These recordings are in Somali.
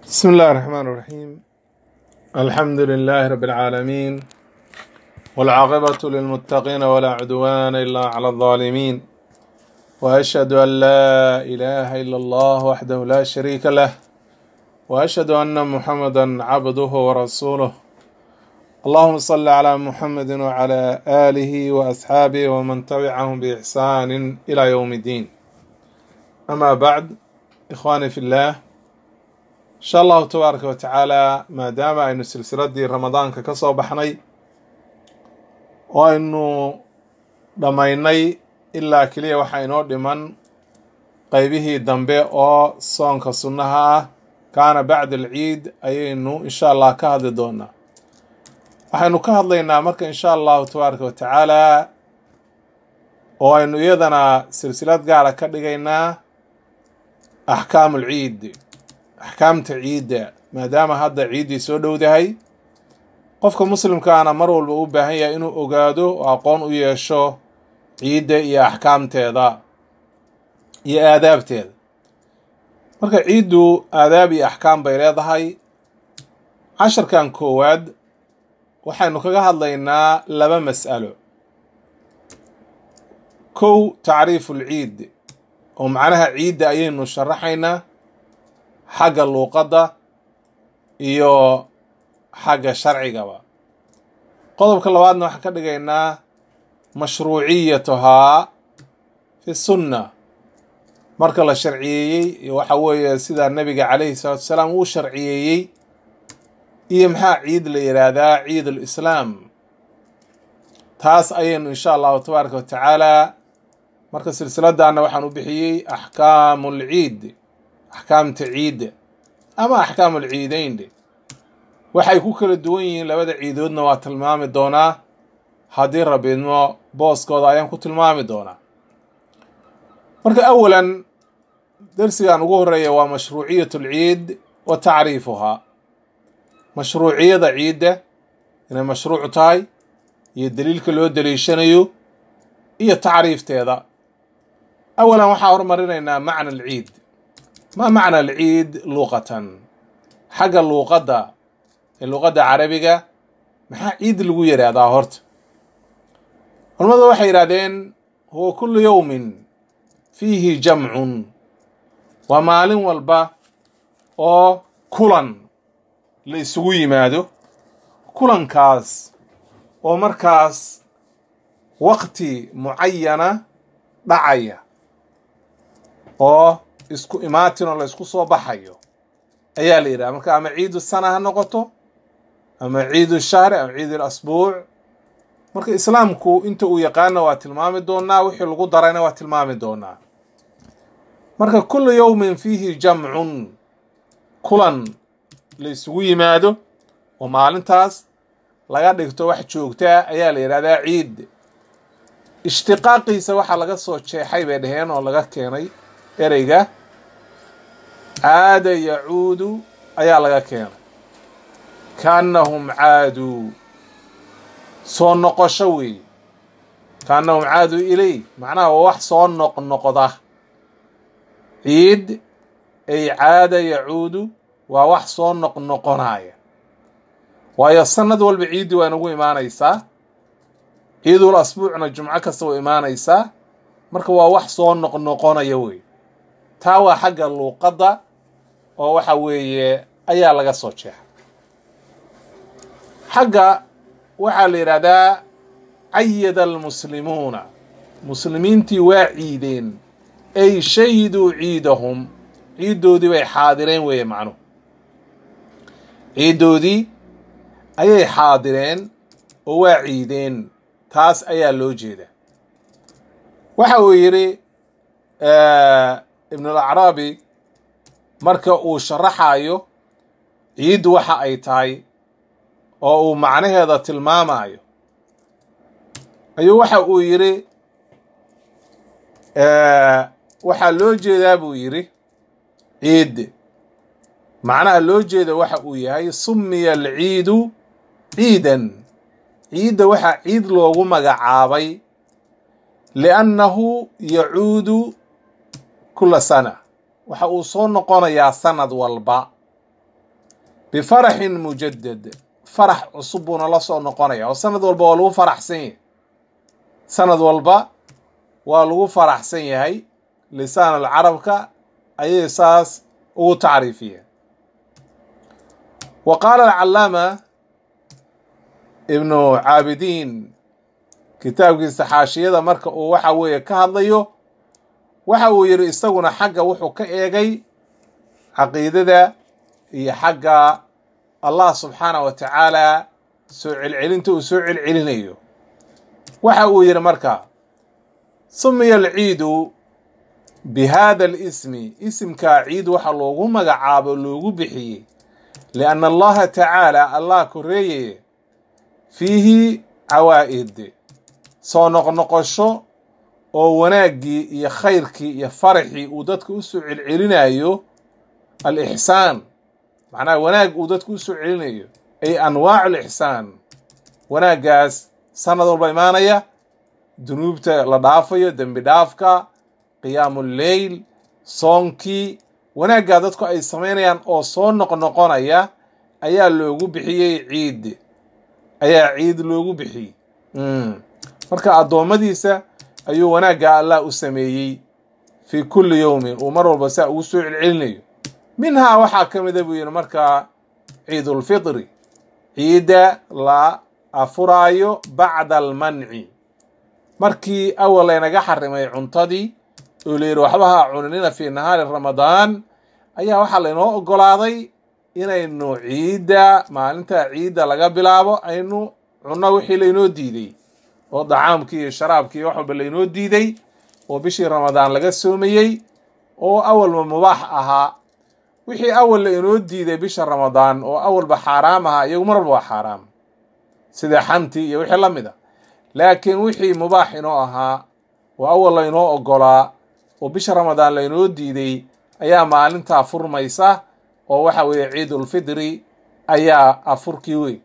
بسم الله الرحمن الرحيم الحمد لله رب العالمين والعاقبة للمتقين ولا عدوان إلا على الظالمين وأشهد أن لا إله إلا الله وحده لا شريك له وأشهد أن محمدا عبده ورسوله اللهم صل على محمد وعلى آله وأصحابه ومن تبعهم بإحسان إلى يوم الدين أما بعد إخواني في الله insha allahu tabaaraka wa tacaala maadaama aynu silsiladii ramadaanka ka soo baxnay oo aynu dhammaynay ilaa keliya waxaa inoo dhiman qeybihii dambe oo soonka sunnaha ah kaana bacda alciid ayaynu insha allah ka hadli doonaa waxaynu ka hadlaynaa marka insha allahu tabaaraka wa tacaala oo aynu iyadana silsilad gaara ka dhigaynaa axkaamu alciid axkaamta ciidda maadaama hadda ciiddii soo dhowdahay qofka muslimkaana mar walba u baahan yahay inuu ogaado oo aqoon u yeesho ciidda iyo axkaamteeda iyo aadaabteeda marka ciiddu aadaab iyo axkaam bay leedahay casharkan koowaad waxaynu kaga hadlaynaa laba mas'alo kow tacriifu lciid oo macnaha ciidda ayaynu sharaxaynaa xagga luuqadda iyo xagga sharcigaba qodobka labaadna waxaan ka dhigaynaa mashruuciyatuhaa fi sunna marka la sharciyeeyey iyo waxa weeye sidaa nebiga calayhi salaatu wasalaam uu sharciyeeyey iyo maxaa ciid la yidhaahdaa ciid alislaam taas ayaynu insha allahu tabaaraka wa tacaala marka silsiladana waxaan u bixiyey axkaamu lciid axkaamta ciidda ama axkaamu alciideyn dhe waxay ku kala duwan yihiin labada ciidoodna waa tilmaami doonaa haddii rabidmo booskooda ayaan ku tilmaami doonaa marka awalan darsigan ugu horeeya waa mashruuciyat alciid wa tacriifuhaa mashruuciyada ciidda inay mashruuc tahay iyo daliilka loo daliishanayo iyo tacriifteeda awalan waxaa hormarinaynaa macna alciid ma macna alciid luuqatan xagga luuqadda ee luuqadda carabiga maxaa ciid lagu yidhaahdaa horta culamadu waxay yidhahdeen huwa kullu yowmin fiihi jamcun waa maalin walba oo kulan la isugu yimaado kulankaas oo markaas waqti mucayana dhacaya oo isku imaatin oo la isku soo baxayo ayaa la yidhaha marka ama ciidu sana ha noqoto ama ciidu shahri ama ciid asbuuc marka islaamku inta uu yaqaana waa tilmaami doonaa wixii lagu darayna waa tilmaami doonaa marka kullu yowmin fiihi jamcun kulan la isugu yimaado oo maalintaas laga dhigto wax joogtaa ayaa la yidhahdaa ciid ishtiqaaqiisa waxaa laga soo jeexay bay dhaheen oo laga keenay ereyga caada yacuudu ayaa laga keenay kaannahum caaduu soo noqosho weeye kaannahum caaduu ilay macnaha waa wax soo noqnoqda ciid ay caada yacuudu waa wax soo noqnoqonaya waayo sanad walba ciiddii waa inagu imaanaysaa ciidul asbuucna jumco kasta waa imaanaysaa marka waa wax soo noqnoqonaya wey taa waa xagga luuqadda oo waxa weeye ayaa laga soo jeexay xagga waxaa la yidhahdaa cayada almuslimuuna muslimiintii waa ciideen ay shahiduu ciidahum ciiddoodii bay xaadireen weeye macnuhu ciiddoodii ayay xaadireen oo waa ciideen taas ayaa loo jeedaa waxa uu yidhi ibnulacraabi marka uu sharaxayo ciiddu waxa ay tahay oo uu macnaheeda tilmaamayo ayuu waxa uu yidhi waxaa loo jeedaa buu yidhi ciid macnaha loo jeeda waxa uu yahay summiya alciidu ciidan ciidda waxaa ciid loogu magacaabay liannahu yacuudu kula sana waxa uu soo noqonayaa sanad walba bifaraxin mujadad farax cusub buuna la soo noqonaya oo sanad walba waa lagu faraxsan yahay sanad walba waa lagu faraxsan yahay lisaan alcarabka ayay saas ugu tacriifiyeen wa qaala alcalaama ibnu caabidiin kitaabkiisa xaashiyada marka uu waxa weeye ka hadlayo waxa uu yidhi isaguna xagga wuxuu ka eegay caqiidada iyo xagga allah subxaanah wa tacaala soo celcelinta uu soo celcelinayo waxa uu yidhi marka sumiya alciidu bi hada alismi isimkaa ciid waxa loogu magacaabo loogu bixiyey lianna allaha tacaala allah koreeyeye fiihi cawaa'id soo noqnoqosho oo wanaaggii iyo khayrkii iyo faraxii uu dadka u soo celcelinayo alixsaan macnaha wanaag uu dadka u soo celinayo ay anwaacu alixsaan wanaaggaas sanad walba imaanaya dunuubta la dhaafayo dembi dhaafka qiyaamu lleyl soonkii wanaaggaa dadku ay samaynayaan oo soo noqnoqonaya ayaa loogu bixiyey ciid ayaa ciid loogu bixiyey marka addoommadiisa ayuu wanaagga allah u sameeyey fii kulli yowmin uu mar walba saa ugu soo celcelinayo minhaa waxaa ka mida buu yidhi markaa ciidulfitri ciidda la afuraayo bacda almanci markii awal laynaga xarimay cuntadii oo layidhi waxba ha cuninina fii nahaari ramadaan ayaa waxaa laynoo ogolaaday inaynu ciidda maalinta ciidda laga bilaabo aynu cunno wixii laynoo diiday oo dacaamkii iyo sharaabkii wax walba laynoo diiday oo bishii ramadaan laga soomayey oo awalba mubaax ahaa wixii awal la inoo diiday bisha ramadaan oo awalba xaaraam ahaa iyagu mar walba waa xaaraam sida xantii iyo wixii la mid a laakiin wixii mubaax inoo ahaa oo awal laynoo ogolaa oo bisha ramadaan laynoo diiday ayaa maalintaa furmaysa oo waxa weeye ciidulfitri ayaa afurkii wey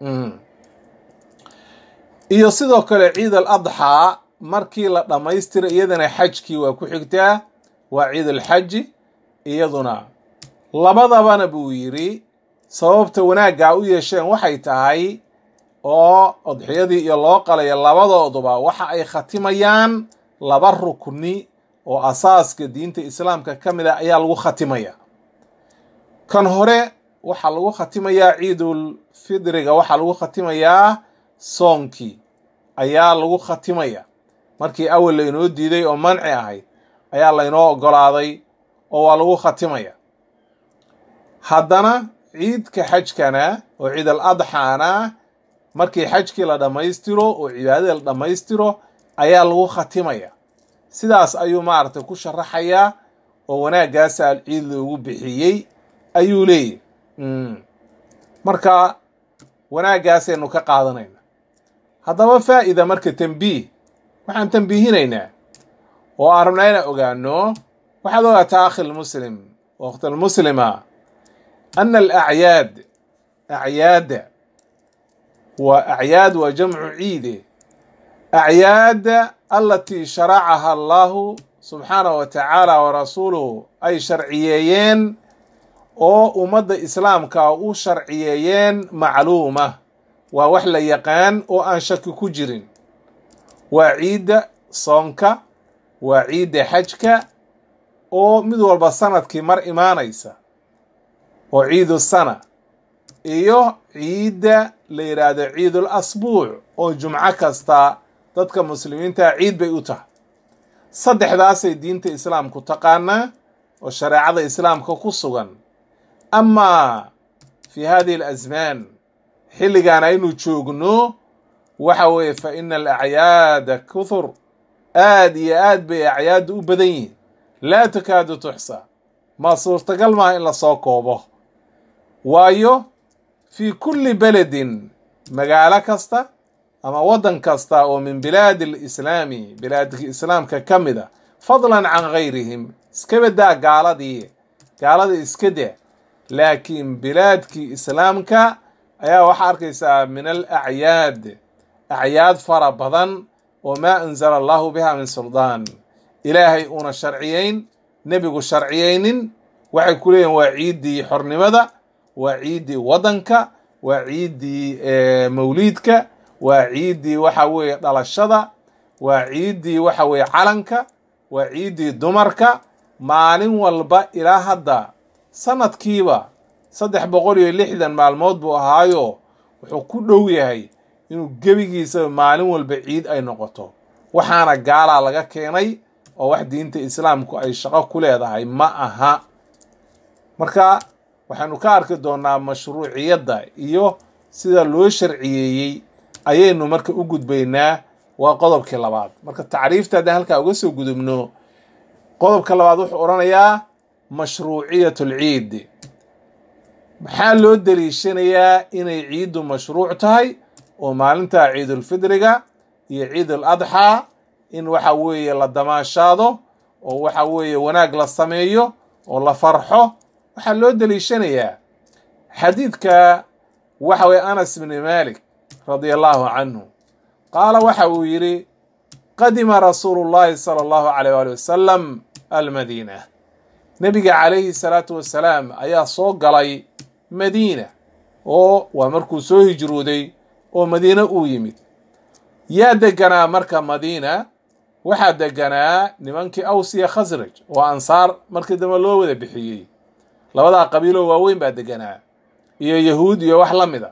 iyo sidoo kale ciid al adxaa markii la dhammaystira iyadana xajkii waa ku xigtaa waa ciid alxaji iyaduna labadabana buu yidhi sababta wanaaggaa u yeesheen waxay tahay oo odxiyadii iyo loo qalaya labadooduba waxa ay khatimayaan laba rukni oo asaaska diinta islaamka ka mid a ayaa lagu khatimaya kan hore waxaa lagu khatimayaa ciidul fidriga waxaa lagu khatimayaa soonkii ayaa lagu khatimaya markii awal laynoo diiday oo manci ahayd ayaa laynoo ogolaaday oo waa lagu khatimaya haddana ciidka xajkana oo ciid al adxaana markii xajkii la dhammaystiro oo cibaadadii la dhammaystiro ayaa lagu khatimaya sidaas ayuu maaragtay ku sharaxayaa oo wanaaggaasa ciid loogu bixiyey ayuu leeyahy marka wanaaggaasaynu ka qaadanayna haddaba faa'ida marka tambiih waxaan tambiihinaynaa oo aan rabnaa inaan ogaano waxaad ogaataa akhi lmuslim waqti almuslima ana alacyaad acyaadda waa acyaad waa jamcu ciide acyaadda alatii sharacaha allahu subxaanahu wa tacaala wa rasuuluhu ay sharciyeeyeen oo ummadda islaamka u sharciyeeyeen macluuma waa wax la yaqaan oo aan shaki ku jirin waa ciidda soonka waa ciidda xajka oo mid walba sanadkii mar imaanaysa oo ciidu sana iyo ciidda la yidhaahdo ciidul asbuuc oo jumco kasta dadka muslimiinta ciid bay u tahay saddexdaasay diinta islaamku taqaanaa oo shareecada islaamka ku sugan amaa fi hadihi alasmaan xilligan aynu joogno waxa weeye fa ina alacyaada kuthur aad iyo aad bay acyaadda u badan yihiin laa takaadu tuxsa ma suurtagal maaha in lasoo koobo waayo fii kulli beledin magaalo kasta ama waddan kasta oo min bilaadi alislaami bilaadka islaamka ka mid a fadlan can gayrihim iska badaa gaaladii gaalada iska daa laakiin bilaadkii islaamka ayaa waxaa arkaysaa min alacyaad acyaad fara badan oo maa anzala allahu biha min suldaan ilaahay uuna sharciyeyn nebigu sharciyeynin waxay ku leeyihin waa ciiddii xornimada waa ciiddii waddanka waa ciiddii mawliidka waa ciiddii waxa weeye dhalashada waa ciiddii waxa weeye calanka waa ciiddii dumarka maalin walba ilaa hadda sanadkiiba saddex boqol iyo lixdan maalmood buu ahaayo wuxuu ku dhow yahay inuu gebigiisa maalin walba ciid ay noqoto waxaana gaalaa laga keenay oo wax diinta islaamku ay shaqo ku leedahay ma aha marka waxaynu ka arki doonaa mashruuciyadda iyo sida loo sharciyeeyey ayaynu marka u gudbaynaa waa qodobkii labaad marka tacriifta haddaan halkaa uga soo gudubno qodobka labaad wuxuu odhanayaa mashruuciyat lciid maxaa loo daliishanayaa inay ciiddu mashruuc tahay oo maalinta ciidulfidriga iyo ciid al adxaa in waxa weeye la damaashaado oo waxa weeye wanaag la sameeyo oo la farxo waxaa loo daliishanayaa xadiidka waxa weye anas bni malik radia allahu canhu qaala waxa uu yidhi qadima rasuulu llahi sala allahu alayh waali wasalam almadiina nebiga calayhi salaatu wasalaam ayaa soo galay madiina oo waa markuu soo hijrooday oo madiine uu yimid yaa deganaa marka madiina waxaa deganaa nimankii aws iyo khasraj oo ansaar markii dambe loo wada bixiyey labadaa qabiiloo waaweyn baa deganaa iyo yahuud iyo wax la mida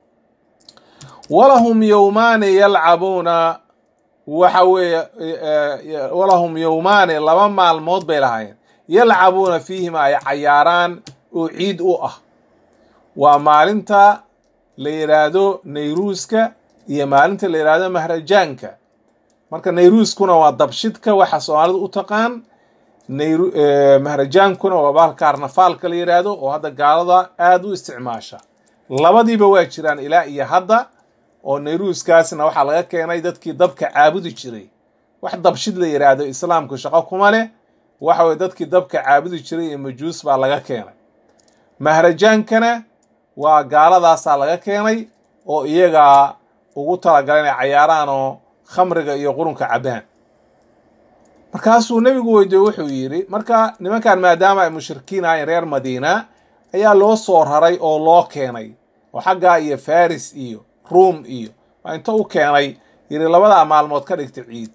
walahum yowmaani yalcabuuna waxa weeye walahum yowmaani laba maalmood bay lahaayeen yalcabuuna fiihima ay cayaaraan oo ciid u ah waa maalinta la yidhaahdo nayruuska iyo maalinta la yidhaahdo mahrajaanka marka nayruuskuna waa dabshidka waxa soomaalidu u taqaan mahrajaankuna waa bahalka arnafaalka la yidhaahdo oo hadda gaalada aada u isticmaasha labadiiba waa jiraan ilaa iyo hadda oo nayruuskaasna waxaa laga keenay dadkii dabka caabudi jiray wax dabshid la yidhaahdo islaamku shaqo kuma leh waxa weye dadkii dabka caabudi jiray iyo majuus baa laga keenay mahrajaankana waa gaaladaasaa laga keenay oo iyagaa ugu talagala inay cayaaraan oo khamriga iyo qurunka cabbaan markaasuu nebigu weydiye wuxuu yidhi marka nimankan maadaama ay mushrikiin ahayn reer madiina ayaa loo soo raray oo loo keenay oo xaggaa iyo faris iyo ruum iyo waa inta u keenay yidhi labadaa maalmood ka dhigta ciid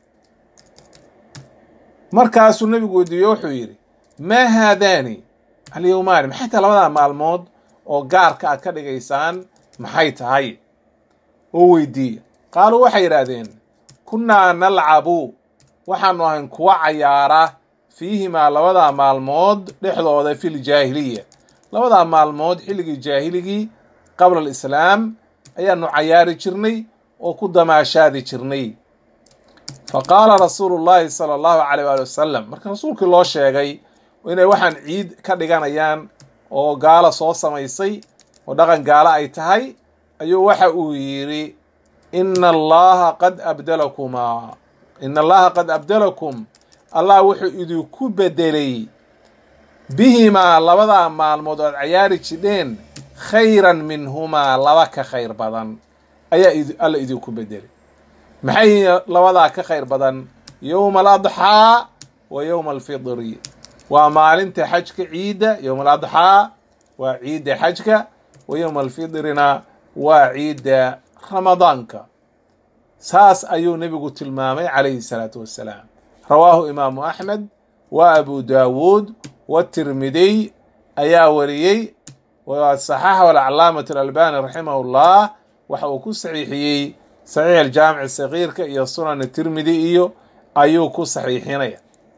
markaasuu nebigu weydiiye wuxuu yidhi maa haadaani alyowmaani maxay tahay labadaa maalmood oo gaarka aad ka dhigaysaan maxay tahay oo weydiiya qaaluu waxay yidhaahdeen kunnaa nalcabu waxaanu ahayn kuwa cayaara fiihimaa labadaa maalmood dhexdooda fil jaahiliya labadaa maalmood xilligii jaahiligii qabla alislaam ayaanu cayaari jirnay oo ku damaashaadi jirnay fa qaala rasuulu llaahi sala allahu caleyh waali wasalam marka rasuulkii loo sheegay inay waxaan ciid ka dhiganayaan oo gaalo soo samaysay oo dhaqan gaalo ay tahay ayuu waxa uu yidhi ina allaha qad abdalakumaa ina allaha qad abdalakum allah wuxuu idinku bedelay bihimaa labadaa maalmood oad cayaari jidheen khayran minhumaa laba ka khayr badan ayaa alla idinku bedelay maxay labadaa ka khayr badan yowma aladxaa wa yowma alfidri waa maalinta xajka ciidda yowma aladxaa waa ciidda xajka wa yowma alfidrina waa ciidda ramadaanka saas ayuu nebigu tilmaamay calayhi salaatu wassalaam rawaahu imaamu axmed wa abu daawuud watirmidiy ayaa wariyey saxaxahu alcalaamatu alalbani raximah llah waxa uu ku saxiixiyey saxiix aljaamic sagiirka iyo sunan tirmidi iyo ayuu ku saxiixinaya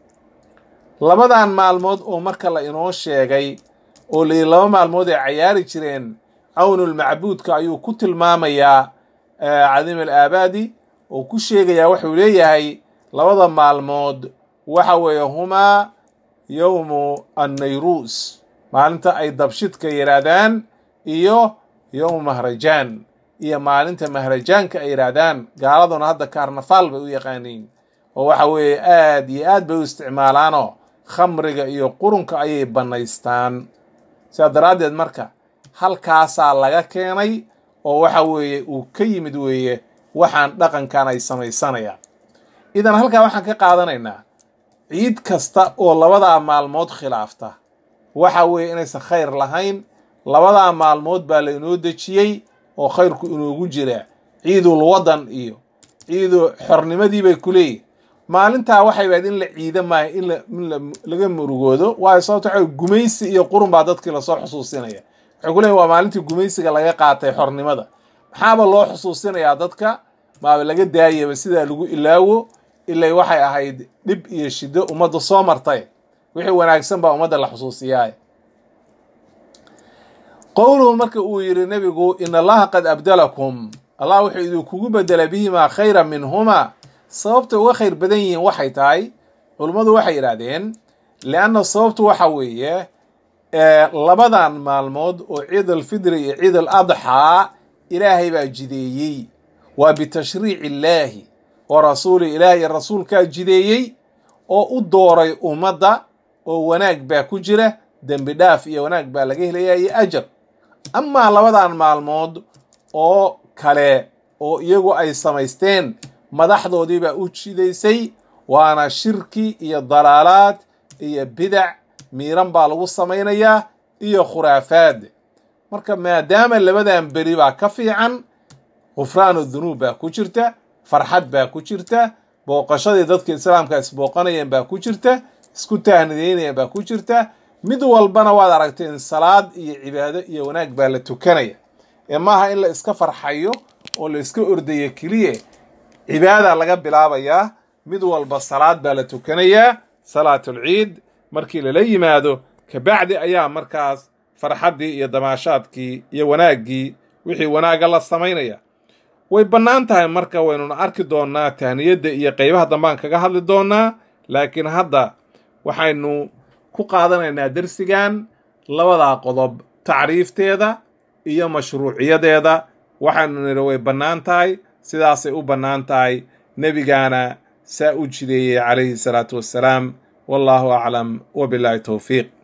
labadan maalmood oo marka la inoo sheegay oo layihi laba maalmood ay cayaari jireen cawnulmacbuudka ayuu ku tilmaamayaa cadiim alaabaadi oo ku sheegayaa wuxuu leeyahay labada maalmood waxa weeye humaa yowmu annayruus maalinta ay dabshidka yidhaahdaan iyo yowmu mahrajaan iyo maalinta mahrajaanka ay yidhaahdaan gaaladuna hadda kaarnafaal bay u yaqaaniin oo waxa weeye aad iyo aad bay u isticmaalaanoo khamriga iyo qurunka ayay bannaystaan sidaa daraaddeed marka halkaasaa laga keenay oo waxa weeye uu ka yimid weeye waxaan dhaqankan ay samaysanayaan idan halkaa waxaan ka qaadanaynaa ciid kasta oo labadaa maalmood khilaafta waxa weeye inaysan khayr lahayn labadaa maalmood baa lainoo dejiyey oo khayrku inoogu jiraa ciidul wadan iyo ciidu xornimadii bay ku leeyihin maalintaa waxay baad in la ciida maayo in in laga murugoodo waayo sababto waxa gumaysi iyo qurun baa dadkii lasoo xusuusinaya waxay ku leeyihin waa maalintii gumaysiga laga qaatay xornimada maxaaba loo xusuusinayaa dadka maaba laga daayaba sidaa lagu ilaawo ilay waxay ahayd dhib iyo shiddo ummadda soo martay wixii wanaagsan baa ummadda la xusuusiyaay qowluhu marka uu yidhi nebigu in allaha qad abdalakum allah wuxuu idinkugu bedelay bihimaa khayra minhumaa sababta uga khayr badan yihiin waxay tahay culummadu waxay yidhaahdeen lianna sababtu waxa weeye labadan maalmood oo ciid alfidri iyo ciid al adxaa ilaahay baa jideeyey waa bitashriici illaahi wa rasuuli ilaahi iyo rasuulkaa jideeyey oo u dooray ummadda oo wanaag baa ku jira dembi dhaaf iyo wanaag baa laga helayaa iyo ajar amaa labadan maalmood oo kale oo iyagu ay samaysteen madaxdoodii baa u jidaysay waana shirki iyo dalaalaad iyo bidac miiran baa lagu samaynayaa iyo khuraafaad marka maadaama labadan beri baa ka fiican khufraanu dunuub baa ku jirta farxad baa ku jirta booqashadii dadka islaamka isbooqanayeen baa ku jirta isku taahnideynayeen baa ku jirta mid walbana waad aragteen salaad iyo cibaado iyo wanaag baa la tukanaya ee maaha in la iska farxayo oo la iska ordayo keliya cibaada laga bilaabayaa mid walba salaad baa la tukanayaa salaatulciid markii lala yimaado kabacdi ayaa markaas farxaddii iyo damaashaadkii iyo wanaaggii wixii wanaagga la samaynaya way bannaan tahay marka waynuna arki doonnaa tahniyadda iyo qeybaha dambaan kaga hadli doonnaa laakiin hadda waxaynu ku qaadanaynaa dersigan labadaa qodob tacriifteeda iyo mashruuciyadeeda waxaynu nidhi way bannaan tahay sidaasay u bannaan tahay nebigaana saa u jideeyey calayhi salaatu wassalaam wallaahu aclam wabilaahi towfiiq